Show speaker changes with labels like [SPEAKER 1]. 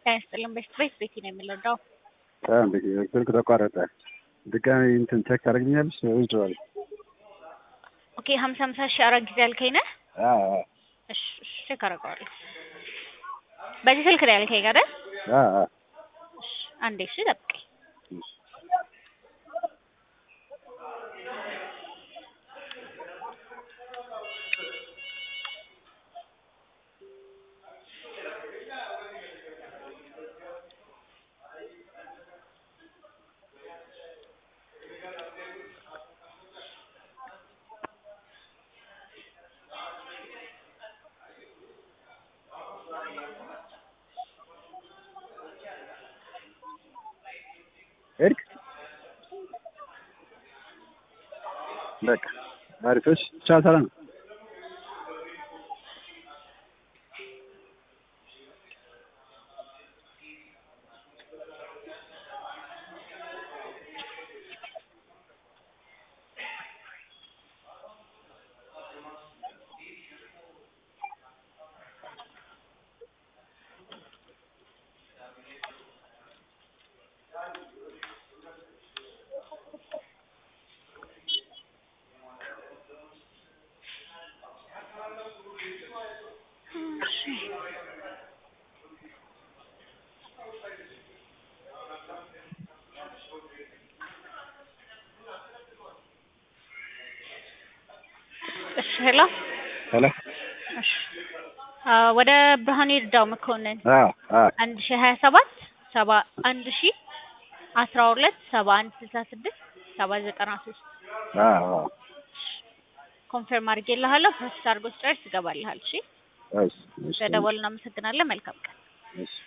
[SPEAKER 1] ጤና ይስጥልን። በፊት ቤት ቤቲ ነው የምንረዳው።
[SPEAKER 2] እንዴት ስልክ ተቋረጠ። ድጋሚ እንትን ቼክ ታደርግኛለሽ? ይችላል።
[SPEAKER 1] ኦኬ ሀምሳ ሀምሳ ሺህ አራት ጊዜ ያልከኝ ነህ? እሺ እሺ፣ ቼክ አደርገዋለሁ። በዚህ ስልክ ነው ያልከኝ አይደል? እሺ፣ አንዴ እሺ፣ ጠብቀኝ።
[SPEAKER 2] ሄድክ? በቃ አሪፎች ቻው፣ ሰላም
[SPEAKER 1] እሺ፣ ሄሎ
[SPEAKER 2] ሄሎ።
[SPEAKER 1] እሺ፣ ወደ ብርሃኔ ይርዳው መኮንን
[SPEAKER 2] አዎ አዎ
[SPEAKER 1] አንድ ሺህ ሀያ ሰባት ሰባ አንድ ሺህ አስራ ሁለት ሰባ አንድ ስልሳ ስድስት ሰባ ዘጠና ሶስት
[SPEAKER 2] አዎ አዎ።
[SPEAKER 1] ኮንፈርም አድርጌልሃለሁ። ፕሮሰስ አድርጎ ስጨርስ ትገባልሃል። እሺ፣
[SPEAKER 2] እሺ እሺ
[SPEAKER 1] ስለደወልን እናመሰግናለን። መልካም ቀን።
[SPEAKER 2] እሺ